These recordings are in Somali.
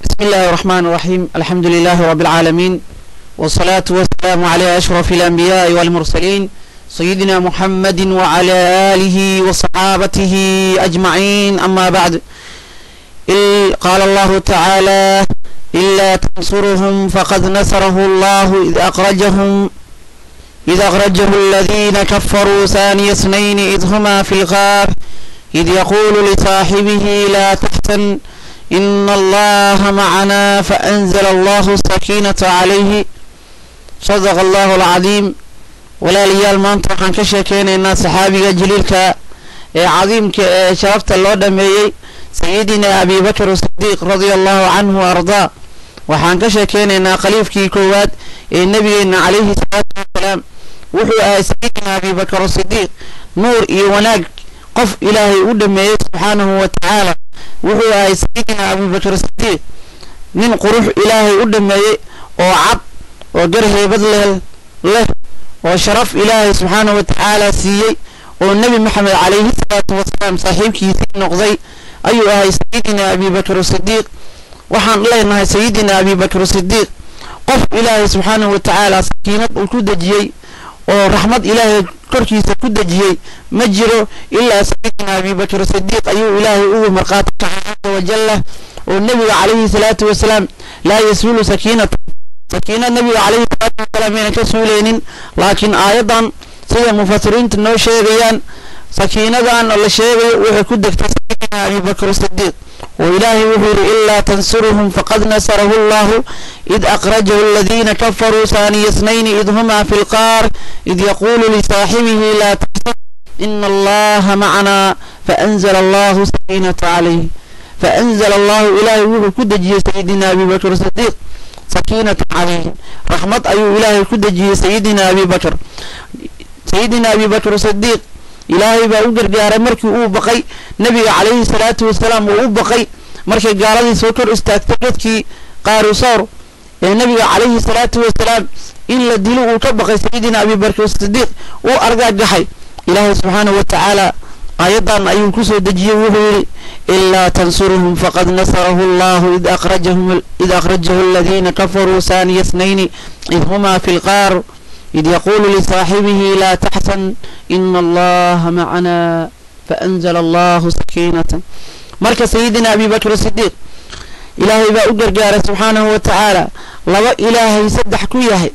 بسم الله الرحمن الرحيم الحمد لله رب العالمين والصلاة والسلام على أشرف الأنبياء والمرسلين سيدنا محمد وعلى آله وصحابته أجمعين أما بعد إل- قال الله تعالى إلا تنصرهم فقد نصره الله إذ أخرجهم إذ أخرجه الذين كفروا ثاني اثنين إذ هما في الغار إذ يقول لصاحبه لا تحزن إن الله معنا فأنزل الله السكينة عليه صدق الله العظيم walaalayaal maanta waxaan ka sheekeynaynaa saxaabiga jaliilka ee cadiimka ee sharafta loo dhameeyey sayidina abi bakr sidiiq radia allahu canhu wa ardaa waxaan ka sheekeynaynaa khaliifkii koowaad ee nabigeena calayhi salaatu wasalaam wuxuu ahay sayidina abi bakr sidiiq nuur iyo wanaag qof ilaahay u dhameeyey subxaanahu wa tacaala wuxuu ahay sayidina abi bakr sidiiq nin qurux ilaahay u dhameeyey oo cad oo gar heebad leh leh oo sharaf ilaahay subxaanahu wa tacaala siiyey oo nebi maxamed calayhi salaatu wasalaam saaxiibkiisii noqday ayuu ahay sayidina abi bakr sidiiq waxaan leenahay sayidina abi bakr sidiiq qof ilaahay subxaanahu wa tacaala sakiinad uu ku dejiyey oo raxmad ilaahay korkiisa ku dejiyey ma jiro ilaa sayidina abi bakr sidiiq ayuu ilaahay ugu marqaati kacay caza wajalla oo nebiga calayhi salaatu wasalaam laa yasulu sakiinata sakiinad nabiga calayhi salaatu wasalaam ayna ka suuleynin laakiin aayadan sida mufasiriinta noo sheegayaan sakiinadan oo la sheegayo waxay ku degtay sayidina abi bakr sidiiq oo ilaahay wuxuu yidhi ilaa tansuruhum faqad nasarahu allahu id akhrajahu aladiina kafaruu saaniya isnayni id humaa fi lqaar id yaquulu lisaaxibihi laa taxsan ina allaha macanaa faanzala allahu sakiinata calayh faanzala allahu ilaahay wuxuu ku dejiyey sayidina abi bakr sidiiq sakiinatan calayhim raxmad ayuu ilaahay ku dejiyey sayidina abi bakr sayidina abi bakr sidiiq ilaahay baa u gargaaray markii uu baqay nebiga calayhi salaatu wasalaam uu u baqay markay gaaladii soo kor istaagtay dadkii qaarusoor ee nebiga calayhi salaatu wasalaam in la dilo uu ka baqay sayidina abi bakr sidiiq uu argagaxay ilaahay subxaanahu wa tacaala aayadan ayuu kusoo dejiyey wuxuu yidhi ilaa tansuruhum faqad nasarahu allahu id akhrajahum id akhrajahu aladiina kafaruu saaniya snayni id humaa fi lqaar id yaquulu lisaaxibihi laa taxsan ina allaha macanaa faanzala allahu sakiinatan marka sayidina abi bakr sidiiq ilaahay baa u gargaaray subxaanahu wa tacaala laba ilaahay saddex ku yahay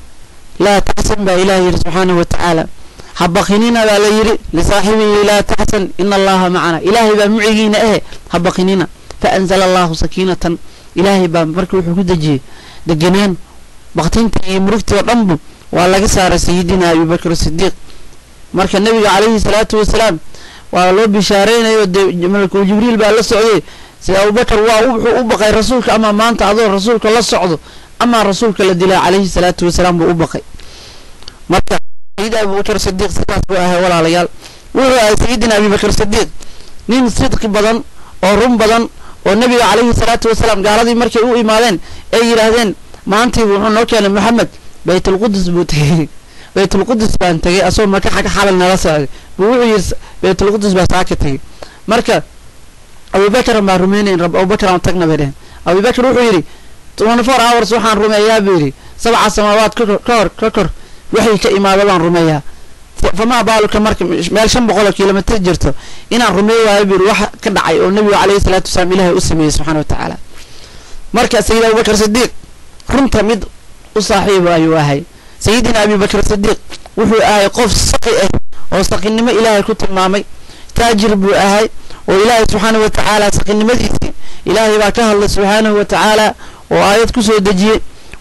laa taxsan baa ilahay yidhi subxaanahu wa tacaala habaqinina baa la yidhi lisaaxibihi laa taxsan ina allaha macana ilaahay baa mucigiina ahe habaqinina faanzala allahu sakiinatan ilaahay baa marka wuxuu ku dejiyey degenaan baktinta iyo murugtii oo dhanbu waa laga saaray sayidina abi bakr sidiiq marka nebiga calayhi salaatu wasalaam waa loo bishaareynayo dee malakul jibriil baa la socday sida abubakar waa wuxuu u baqay rasuulka ama maanta adoo rasuulka la socdo amaa rasuulka la dilaa calayhi salaatu wasalaam buu u baqay marka sayid abubakr sidiiq sidaas buu ahay walaalayaal wuxuu ahay sayidina abibakr sidiiq nin sidqi badan oo run badan oo nebiga calayhi salaatu wasalaam gaaladii markay u imaadeen ay yidhaahdeen maantii wuxuu noo keenay maxamed baytulqudus buu tegey baytulqudus baan tegey asagoo maka xaga xalal nala socday buu wuxuu yidhi baytulqudus baa saaka tegey marka abubakar baan rumeynayn rab abubakar aan tagna bay dheheen abubakar wuxuu yidhi twenty four hours waxaan rumeeyaa buu yidhi sabca samaawaad ka kor ka hor ka kor waxay ka imaada baan rumeeyaa famaa baaluka marka meel shan boqol oo kilomitr jirto inaan rumeey waayo buu yidhi wax ka dhacay oo nebigu calayhi salaatu wasalaam ilaahay u sameeyey subxana wa tacaala marka sayid abubakar sidiiq runta mid u saaxiibo ayuu ahay sayidina abi bakr sidiiq wuxuu ahay qof saqi ah oo saqinimo ilaahay ku tilmaamay taajir buu ahay oo ilaahay subxaana wa tacaala saqinimadiisii ilaahay baa ka hadlay subxaanahu wa tacaala oo aayad kusoo dejiyey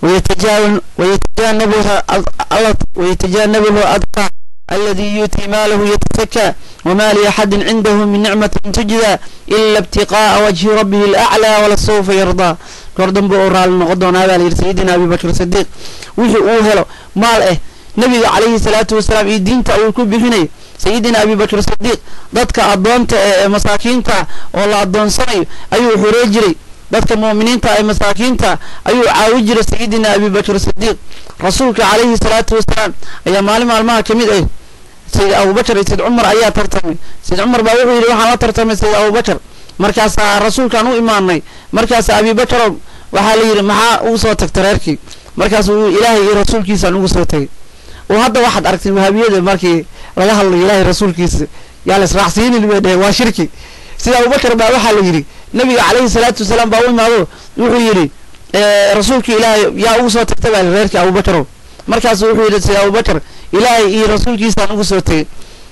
ويتجنبه أدقى الذي يؤتي ماله يتزكى وما لأحد عنده من نعمة تجزى إلا ابتقاء وجه ربه الأعلى ولسوف يرضى كردن بأورال نقضون هذا سيدنا أبي بكر الصديق وحي أوهلو مال إيه نبي عليه الصلاة والسلام الدين تأوي كبهني سيدنا أبي بكر الصديق ضدك أدونت مساكين تا والله أدون صني أيو حريجري dadka muuminiinta ee masaakiinta ayuu caawi jiray sayidina abi bakr sidiiq rasuulka calayhi salaatu wasalaam ayaa maalin maalmaha ka mid ah sayid abubakar iyo sayid cumar ayaa tartamay sayid cumar baa wuxuu yidhi waxaan la tartamay sayid abubakar markaasaa rasuulkaan u imaanay markaasa abibakarow waxaa la yidhi maxaa ugu soo tagta reerkii markaasuu ilaahay iyo rasuulkiisaan ugu soo tagay oo hadda waxaad aragtay wahaabiyada markii laga hadlayo ilaahay rasuulkiisa yaa la israacsiinin bay dheheen waa shirki sida abubakar baa waxaa la yidhi nabiga calayhi salaatu wasalaam baa u imaado wuxuu yidhi rasuulka ilaahay yaa ugu soo tagta baa reerkii abubakarow markaasu wuxuu yidhi sida abubakar ilaahay iyo rasuulkiisaan ugu soo tegay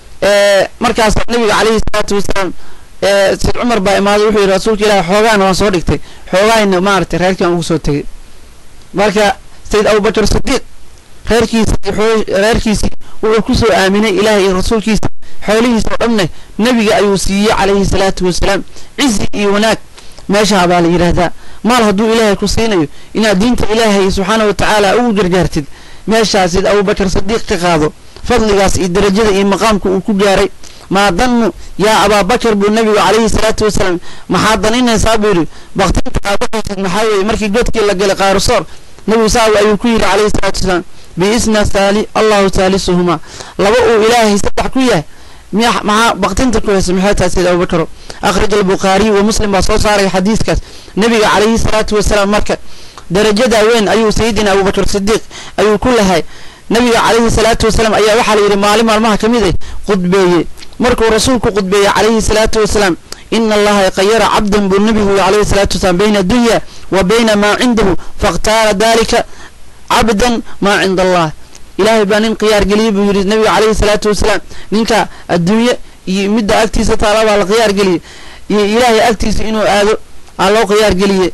markaas nabiga calayhi salaatu wasalaam sayd cumar baa imaaday wuxuu yidhi rasuulka ilaahay xoogaana waan soo dhigtay xoogaayna maaragtay reerkii aan ugu soo tegay marka sayd abubakar sidiiq reerkiisa reerkiisii wuxuu ku soo aaminay ilaahay iyo rasuulkiisa xoolihiisa oo dhanne nebiga ayuu siiyey calayhi salaatu wasalaam cizi iyo wanaag meeshaa baa la yidhaahdaa maal hadduu ilaahay ku siinayo inaad diinta ilaahay subxaana wa tacaala ugu gargaartid meeshaasid abubakar sadiiq ka qaado fadligaas iyo darajada iyo maqaamka uu ku gaaray maa dannu yaa abaabakar buu nebigu calayhi salaatu wasalaam maxaa daninaysaa buu yidhi baktinta aad uxaysid maxaa weeye markii godkii la galay qaarusoor nebigu saawi ayuu ku yidhi calayhi salaatu wasalaam biisna saali allahu saalisuhumaa laba uu ilaahay saddex ku yahay miya maxaa baktinta ku haysa maxay tahay sayid abubakaro akhraj albukhaariy wa muslim baa soo saaray xadiiskaas nebiga calayhi salaatu wasalaam marka darajada weyn ayuu sayidina abubakar sidiiq ayuu ku lahay nabiga calayhi salaatu wasalaam ayaa waxaa la yidhi maalin maalmaha ka mid ah khudbeeyey markuu rasuulku khudbeeyey calayhi salaatu wasalaam ina allaha qayara cabdan buu nebigu calayhi salaatu wasalaam bayna dunya wa bayna maa cindahu fakhtaara dalika cabdan maa cinda allah ilaahay baa nin khiyaar geliyey buu yidhi nabiga calayhi salaatu wasalaam ninka adduunye iyo midda agtiisa taala baa la khiyaar geliyey iyo ilaahay agtiisa inuu aado aa loo khiyaar geliyey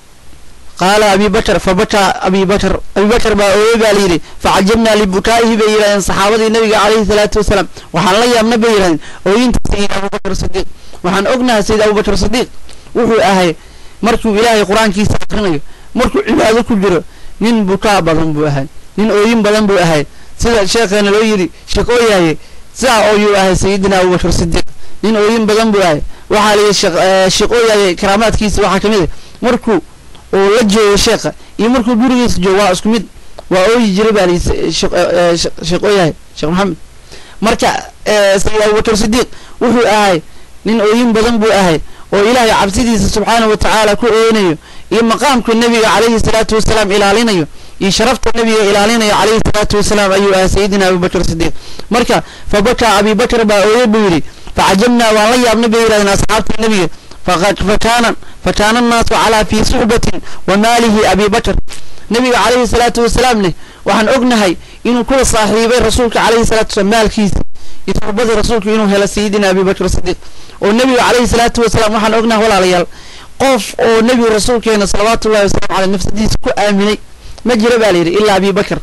qaala abi bakar fa bakaa abi bakar abi bakar baa ooyey baa layidhi facajabnaa libukaa'ihi bay yidhahdeen saxaabadii nabiga calayhi salaatu wasalaam waxaan la yaabna bay yidhahdeen ooyinta sayid abubakar sidiiq waxaan ognahay sayid abubakar sidiiq wuxuu ahay markuu ilaahay qur-aankiisa akrinayo markuu cibaado ku jiro nin bukaa badan buu ahay nin ooyin badan buu ahay sida sheekheena loo yidhi sheekooyaye sidaa ooyuu ahay sayidina abubakar sidiiq nin ooyin badan buu ahay waxaa la yidhi sheekooyaye karaamaadkiisa waxaa ka mid ah markuu uu la joogo sheekha iyo markuu gurigiisa joogo waa isku mid waa ooyi jiray baa layii sheekooyahay sheekh maxamed marka sayid abubakar sidiiq wuxuu ahay nin ooyin badan buu ahay oo ilaahay cabsidiisa subxaana wa tacaala ku ooynayo iyo maqaamka nebiga calayhi salaatu wasalaam ilaalinayo iyo sharafta nebiga ilaalinayo calayhi salaatu wasalaam ayuu ahay sayidina abubakar sidiiq marka fa bakaa abibakar baa ooye buu yidhi facajabnaa waan la yaabnay bay yidhahdeen asxaabta nebiga فكان فكان الناس على في صحبة وماله أبي بكر نبي عليه الصلاة والسلام له وحن أغنهي إنه كل صاحبي رسولك عليه الصلاة والسلام مال كيس يتربض رسولك إنه هلا سيدنا أبي بكر الصديق والنبي عليه الصلاة والسلام وحن أغنه ولا ليال قف أو نبي رسولك إن صلوات الله وسلام على النفس دي كو آمني ما جرى بالي إلا أبي بكر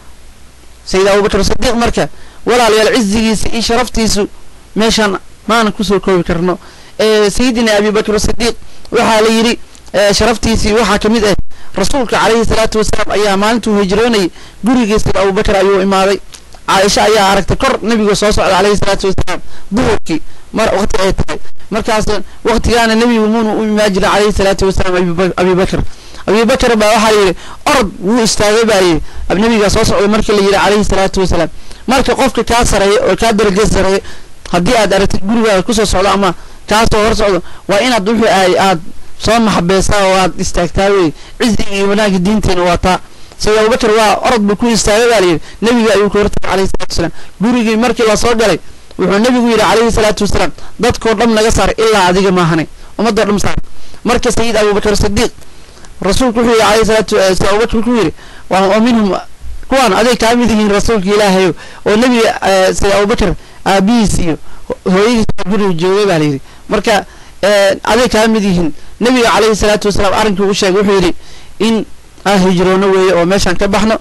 سيد أبو بكر الصديق مركة ولا ليال عزيس إي شرفتيسو ميشان ما أنا كسو كوي كرنو sayidina abi bakr sidiiq waxaa la yidhi sharaftiisii waxaa ka mid ah rasuulka calayhi salaatu wasalaam ayaa maalintuu hijroonayay gurigiisa abubakar ayuu imaaday caaisha ayaa aragtay kor nebiga soo socda calayhi salaatu wasalaam duhurkii mar waqti ay tahay markaas waqtigaana nebigu muuna u imaan jira calayhi salaatu wasalaam abi bakr abi bakr baa waxaa la yidhi orod wuu istaagay baa yidhi nebiga soo socda markii la yidhi calayhi salaatu wasalaam marka qofka kaa sareeya oo kaa darajo sareeya haddii aad aragtid gurigaaga kusoo socdo ama kaasoo hor socdo waa inaad wuxuu ahay aad soo maxabeysaa oo aad istaagtaa wey cizigi iyo wanaagga diinteena waa taa sayid abubakar waa orod buu ku istaagay baa layidhi nebiga ayuu ka hortagay calayhi salatu wasalaam gurigii markii lasoo galay wuxuu nebigu yidhi calayhi salaatu wasalaam dadkoo dham naga saar ilaa adiga maahanay ummadoo dham saar marka sayid abubakar sidiiq rasuulku wuxuu yidhi calayhi salaatu sayid abubakar wuxuu yidhi wa minhum kuwaan aday kaa mid yihiin rasuulka ilaahayo oo nebiga sayid abubakar aabihiis iyo hooyadiis guriga joogay baa layidhi marka aday kaa mid yihiin nebiga calayhi salaatu wasalaam arrinkii u sheegay wuxuu yidhi in aan hijroono weeye oo meeshaan ka baxno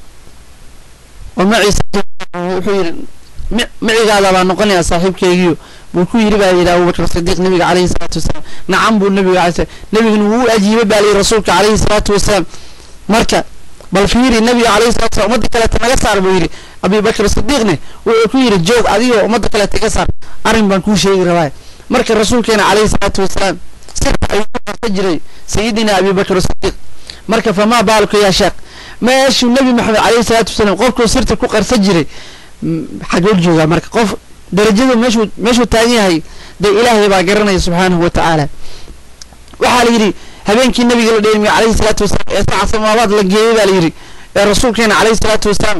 oo maciisa wuxuu yidhi macigaada baa noqonayaa saaxiibkeygiyo buu ku yidhi baa yidhi abubakar sidiiq nebiga calayhi salaatu wasalaam nacam buu nebiga alay nebiguna wuu u ajiibay baa layidhi rasuulka calayhi salaatu wasalaam marka bal fiiri nebiga calayhi salatu wasalam ummadda kaleeta naga saar buu yidhi abibakar sidiiqne wuxuu ku yidhi joog adigoo ummadda kaleeta iga saar arrin baan kuu sheegi rabaa marka rasuulkeena calayhi salaatu wasalaam sirta ayuu ku qarta jiray sayidina abibakar sidiiq marka famaa baaluka yaa sheekh meeshuu nebi maxamed calayhi salaatu wasalaam qofkuu sirta ku qarsa jiray xagoo joogaa marka qof darajadu meeshuu meeshuu taagan yahay dee ilaahay baa garanaya subxaanahu wa tacaala waxaa la yidhi habeenkii nabiga la dheelmiye calayhi salaatu wasalaam ee sabca samaawaad la geeyey baa la yidhi ee rasuulkeena calayhi salaatu wasalaam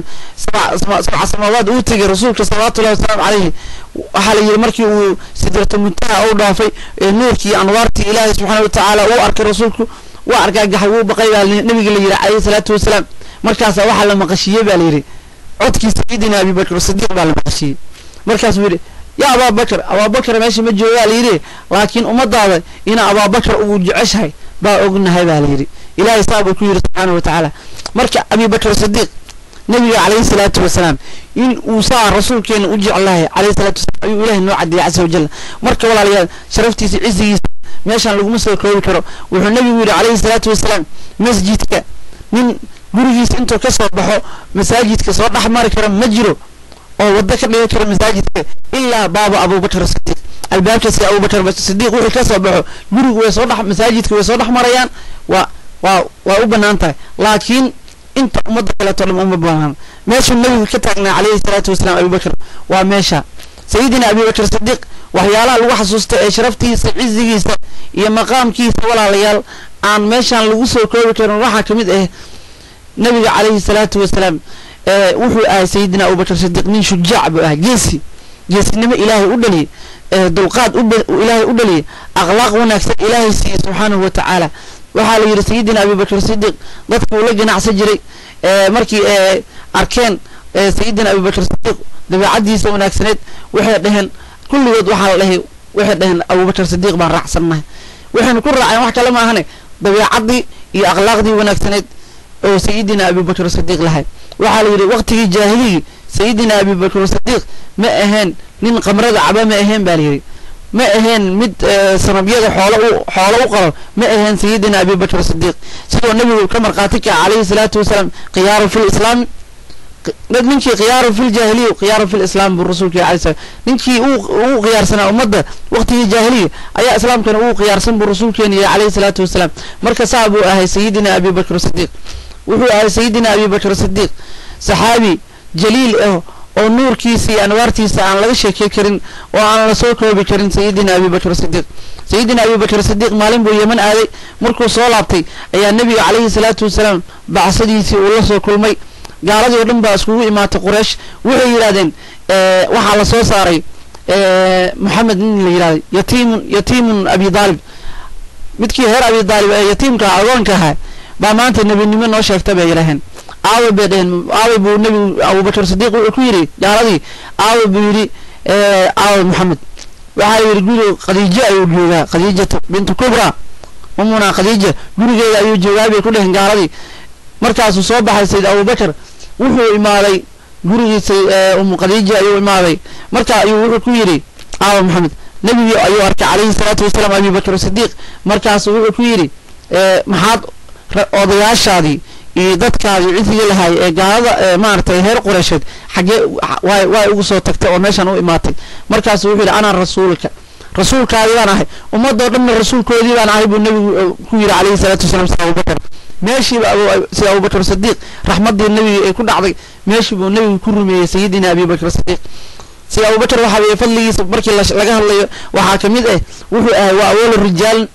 sabca samaawaad uu tegey rasuulka salawaatullahi wasalaamu calayhi waxaa la yidhi markii uu sidrata muntaha u dhaafay ee nuurkii iyo anwaartii ilaahay subxaana watacaala uu arkay rasuulku waa argaagaxay wuu baqay baa nabiga la yidhi calayhi salaatu wasalaam markaasaa waxaa la maqashiiyey baa la yidhi codkii sayidina abibakr sidiiq baa la maqashiiyey markaasuu yidhi yaa abaabakar abaabakar meesha ma joogaa layidhi laakiin ummadaada ina abaabakar uu jeceshahay baa ognahay baa layidhi ilaahay saa buu ku yidhi subxaana wa tacaala marka abibakr sidiiq nabiga calayhi salaatu wasalaam in uu saa rasuulkeena u jeclahay calayhi salaatu wasalaam ayuu ilaahay noo caddeeyey casa wajal marka walaalayaal sharaftiisa cizigiisa meeshaan laguma soo koobi karo wuxuu nabigu yidhi calayhi salaatu wasalaam masjidka nin gurigiisa intuu ka soo baxo masaajidka soo dhex mari kara ma jiro oo waddo ka dhigan kara masaajidka ilaa baaba abubakar sidiiq albaabkaasi abubakar sidiiq wixii ka soo baxo gurigu way soo dhex masaajidka way soo dhex marayaan waa waa waa u bannaan tahay laakiin inta ummadda kaleeto dhan uma bannaan meeshuu nabigu ka taagnaa calayhi salaatu wasalaam abubakar waa meesha sayidina abubakar sidiiq waxyaalaha lagu xasuusta ee sharaftiisa cizigiisa iyo maqaamkiisa walaalayaal aan meeshaan lagu soo koobi karin waxaa ka mid ah nabiga calayhi salaatu wasalaam wuxuu ahay sayidina abubakar sidiiq nin shujaac buu ahay geesi geesinimo ilaahay u dhaliyey dulqaad ilaahay u dhaliyey akhlaaq wanaagsan ilaahay siiyey subxaanahu wa tacaala waxaa la yidhi sayidina abubakar sidiiq dadka uu la ganacsan jiray markii arkeen sayidina abubakar sidiiq dabeecadiisa wanaagsaneed waxay dhaheen kulligood waxaa la dhahay waxay dhaheen abubakar sidiiq baan raacsannahay waxaynu ku raaceen wax kale maahane dabeecadii iyo akhlaaqdii wanaagsaneed oo sayidina abubakar sidiiq lahay waxaa la yidhi waqtigii jaahiligii sayidina abubakar sidiiq ma ahayn nin qamrada caba ma ahayn baa layidhi ma ahayn mid sanabyada xoolo u xoolo u qalo ma ahayn sayidina abubakar sidiiq sidoo nabigu ka markhaati kaca calayhi salaatu wasalaam khiyaaru fi lislaami ninkii khiyaaru fi ljaahiliya khiyaaru fi lislaam buu rasuulka alay slam ninkii uu khiyaarsanaa ummadda waqtigii jaahiliya ayaa islaamkana uu khiyaarsan buu rasuulkeena yahay calayhi salaatu wasalaam marka saa buu ahay sayidina abubakar sidiiq wuxuu ahay sayidina abubakar sidiiq saxaabi jaliil ah oo nuurkiisa iyo anwaartiisa aan laga sheekey karin oo aan la soo koobi karin sayidina abubakar sidiiq sayidina abubakar sidiiq maalin buu yeman aaday markuu soo laabtay ayaa nebiga calayhi salaatu wasalaam bacsadiisii uu la soo kulmay gaaladii oo dhan baa iskugu imaatay quraysh waxay yidhahdeen waxaa la soo saaray moxamed nin la yidhahday yatiimun yatiimun abi daalib midkii heer abi daalib ee yatiimka agoonka ahaa baa maanta nebinimo noo sheegta bay yidhaaheen aawe bay dheheen aawe buu nebigu abubakar sidiiq wuxuu ku yidhi gaaladii aawe buu yidhi aawe moxamed waxaa yidhi guri khadiijo ayuu joogaa khadiijatu bintu kubra umuna khadiija gurigeeda ayuu joogaa bay ku dheheen gaaladii markaasuu soo baxay sayid abubakar wuxuu imaaday gurigiisa umu khadiija ayuu imaaday marka ayuu wuxuu ku yidhi aawa maxamed nebigii ayuu arkay calayhi salaatu wasalaam abubakar sidiiq markaasuu wuxuu ku yidhi maxaad odayaashaadii iyo dadkaadii cidigii lahaay ee gaalada maaragtay reer qureysheed xaggee way way ugu soo tagtay oo meeshan u imaatay markaasuu wuxuu yidhi anaa rasuulka rasuulkaadii baan ahay ummadoo dhanna rasuulkoodii baan ahay buu nebigu ku yidhi calayhi salaatu wasalaam sida abubakar meeshiiba sida abubakar sidiiq raxmaddii nebiga ay ku dhacday meeshii buu nebigu ku rumeeyey sayidina abubakar sidiiq sida abubakar waxaa weeye fadligiisa markii laga hadlayo waxaa ka mid ah wuxuu ahay waa awoola rijaal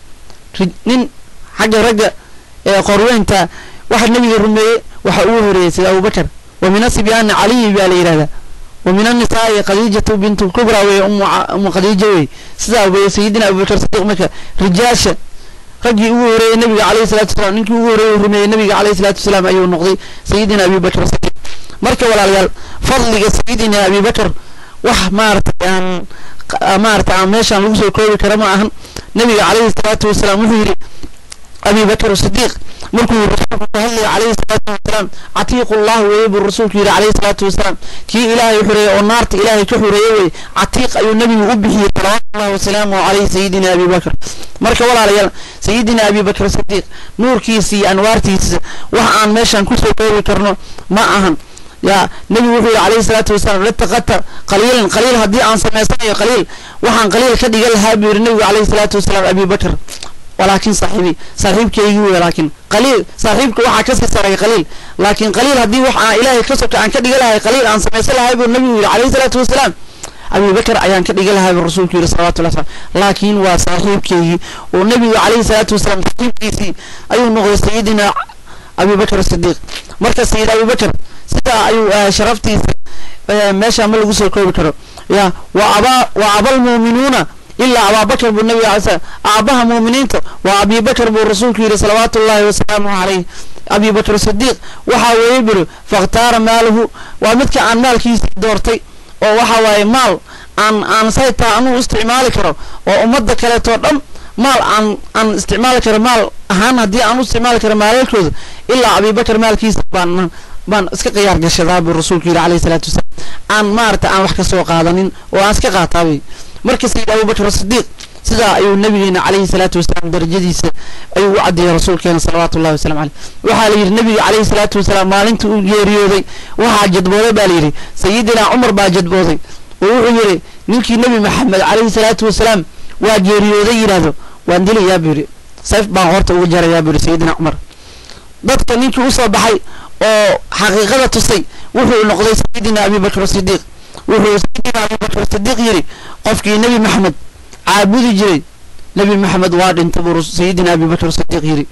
nin xagga ragga ee qorweynta waxa nebiga rumeeyey waxa ugu horeeyey sida abubakar wa min asibyaani caliyi baa la yidhahdaa wa min annisaa'i khadiijatu bintu kubra weye umu khadiija wey sidaa weye sayidina abubakar sidiiq marka rijaasha raggii ugu horeeyey nabiga calayhi salatu wasalaam ninkii ugu horeeyey rumeeyey nabiga calayhi salatu wasalaam ayuu noqday sayidina abubakar sidiiq marka walaalayaal fadliga sayidina abubakar wax maaragtay aan maaragtay aan meeshaan lagu soo koobi kara ma ahan nabiga calayhi salaatu wasalaam wuxuu yidhi abubakar sidiiq markuu rasuulku ka hadlaya calayhi salaatu wasalaam catiiqu llah weeye buu rasuulku yidhi calayhi salaatu wasalaam kii ilaahay xureeyey oo naarta ilaahay ka xureeyey weye catiiq ayuu nebigu u bixiyey salawaatullahi wasalaamu calayhi sayidina abibakar marka walaalayaal sayidina abibakar sidiiq nuurkiisa iyo anwaartiisa wax aan meeshaan kusoo koobi karno ma ahan yaa nebigu wuxuu yidhi calayhi salaatu wasalaam lataqata qaliilan qaliil haddii aan samaysanayo qaliil waxaan qaliil ka dhigan lahaa buu yidhi nebigu calayhi salaatu wasalaam abibakar walaakin saaxiibi saaxiibkaygii wey laakiin qaliil saaxiibka waxaa kasii sareeya qaliil laakiin qaliil haddii wax aan ilaahay ka soka aan ka dhiga lahay qaliil aan samaysan lahay buu nebigu yidhi calayhi salaatu wasalaam abubakar ayaan ka dhigi lahaa buu rasuulku yidhi salawatullahi wasalam laakiin waa saaxiibkeygii oo nebigu calayhi salaatu wasalaam saaxiibkiisii ayuu noqday sayidina abubakar sidiiq marka sayid abubakar sidaa ayuu ahay sharaftiisa meesha ma lagu soo koobi karo ya waa abaa waa abalmuuminuuna ilaa abaabakar buu nabiga alay slam aabaha muuminiinta waa abibakar buu rasuulku yidhi salawaatu ullahi wasalaamu calayh abibakr sidiiq waxaa weeye buri fakhtaara maalahu waa midka aan maalkiisii doortay oo waxa waaye maal aan aan saytaa anuu isticmaali karo oo ummadda kaleetoo dhan maal aan aan isticmaali karo maal ahaan haddii aan u isticmaali karo maalalkooda ilaa abibakar maalkiisa baan baan iska khiyaar gashadaa buu rasuulku yidhi calayhi salaatu wasalaam aan maarata aan wax ka soo qaadanin oo aan iska qaataabay marka sayid abubakr sidiiq sidaa ayuu nabigeena calayhi salaatu wasalaam darajadiisa ayuu u caddeeyey rasuulkeena salawaatu ullahi wasalam caleyh waxaa la yidhi nabiga calayhi salaatu wasalaam maalintii uu geeriyooday waxaa jadbooday baa layidhi sayidina cumar baa jadbooday oo wuxuu yidhi ninkii nebi maxamed calayhi salaatu wasalaam waa geeriyooday yidhaahdo waan dilayaa buu yidhi sayf baan horta uga jarayaa buu yidhi sayidina cumar dadka ninkii usoo baxay oo xaqiiqada tusay wuxuu noqday sayidina abibakr sidiiq wuxuu sayidina abubakr sidiiq yidhi qofkii nebi maxamed caabudi jiray nebi maxamed waa dhinta buu sayidina abibakr sidiiq yidhi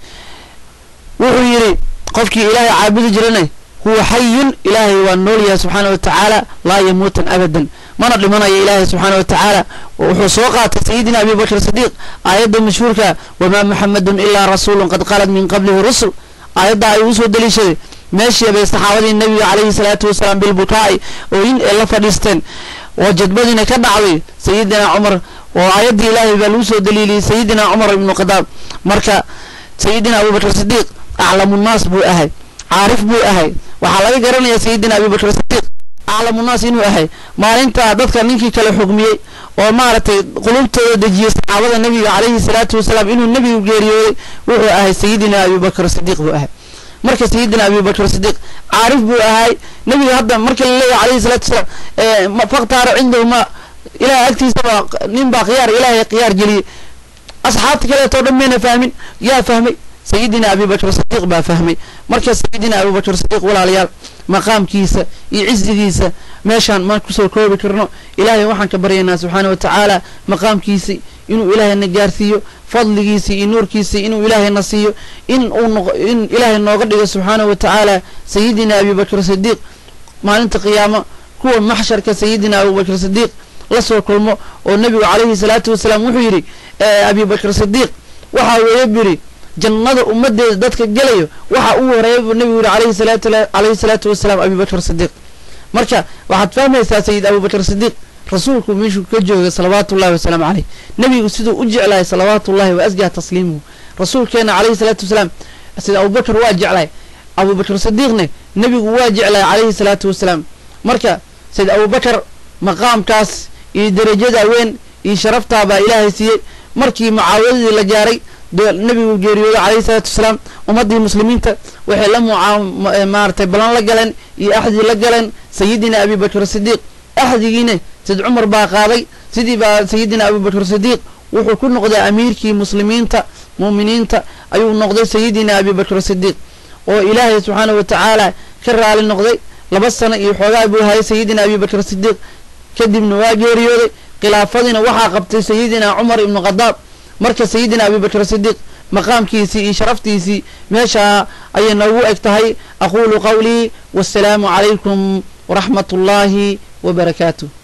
wuxuu yidhi qofkii ilaahay caabudi jirana huwa xayun ilaahay waa nool yahay subxaana wa tacaala laa yamuutan abadan mana dhimanayo ilaahay subxaana wa tacaala wuxuu soo qaatay sayidina abibakr sidiiq aayadda mashhuurka wamaa muxamedun ilaa rasuulun qad qalad min qablihi rusul aayadda ayuu usoo daliishaday meeshii bay saxaabadii nebiga calayhi salaatu wasalaam bilbukaa'i oo in ay la fadhiisteen oo jadbadiina ka dhacday sayidina cumar oo aayaddii ilaahay baa lagu soo daliiliyey sayidina cumar ibnu khadaab marka sayidina abubakr sidiiq aclamunnaas buu ahay caarif buu ahay waxaa laga garanayaa sayidina abubakr sidiiq aclamunnaas inuu ahay maalintaa dadka ninkii kale xugmiyey oo maaragtay qulubtooda dejiyey saxaabada nebiga calayhi salaatu wasalaam inuu nebigu geeriyooday wuxuu ahay sayidina abubakr sidiiq buu ahay marka sayidina abubakr sidiiq caarif buu ahay nebiga hadda marka la leeyahay calayhi salaatu wasalaam faktaara cindahu ma ilahay agtiisaba nin baa khiyaar ilaahay khiyaar geliyey asxaabta kaleetoo dhan mayna fahmin yaa fahmay sayidina abubakr sidiiq baa fahmay marka sayidina abubakr sidiiq walaalayaal maqaamkiisa iyo cisigiisa meeshaan maan kusoo koobi karno ilaahay waxaan ka baryaynaa subxaana wa tacaala maqaamkiisi inuu ilaahayna gaarsiiyo fadligiisii iyo nuurkiisii inuu ilaahayna siiyo in uu in ilaahay nooga dhigo subxaana wa tacaala sayidina abubakr sidiiq maalinta qiyaamo kuwa maxsharka sayidina abubakr sidiiq la soo kulmo oo nebigu calayhi salaatu wasalaam wuxuu yidhi abubakr sidiiq waxaa weeye bu yidhi jannada ummadeeda dadka gelayo waxaa ugu horeeya buu nebigu yihi alayhi salaatu calayhi salaatu wasalaam abubakr sidiiq marka waxaad fahmaysaa sayid abubakr sidiiq rasuulku meeshuu ka joogay salawaatu ullahi wasalaamu caleyh nebigu siduu u jeclahay salawaatu ullahi wa asgaa tasliimuhu rasuulkeena calayhi salaatu wasalaam sayid abubakr waa jeclahay abubakr sidiiqne nebigu waa jeclahay calayhi salaatu wasalaam marka sayid abubakar maqaamkaas iyo darajada weyn iyo sharaftaa baa ilaahay siiyey markii mucaawadadii la gaaray nebigu geeriyooday calayhi salaatu wasalaam ummaddii muslimiinta waxay la mucaa maaratay ballan la galeen iyo axdii la galeen sayidina abibakr sidiiq axdigiina sayid cumar baa qaaday sidii baa sayidina abubakr sidiiq wuxuu ku noqday amiirkii muslimiinta muuminiinta ayuu noqday sayidina abibakr sidiiq oo ilaahay subxaana wa tacaala ka raali noqday laba sano iyo xoogaa buu hayay sayidina abibakr sidiiq kadibna waa geeriyooday khilaafadiina waxaa qabtay sayidina cumar ibnu khadaab marka sayidina abubakr sidiiq maqaamkiisii iyo sharaftiisii meeshaa ayay noogu eg tahay aquulu qawlii wasalaamu calaykum waraxmat ullaahi wabarakaatuh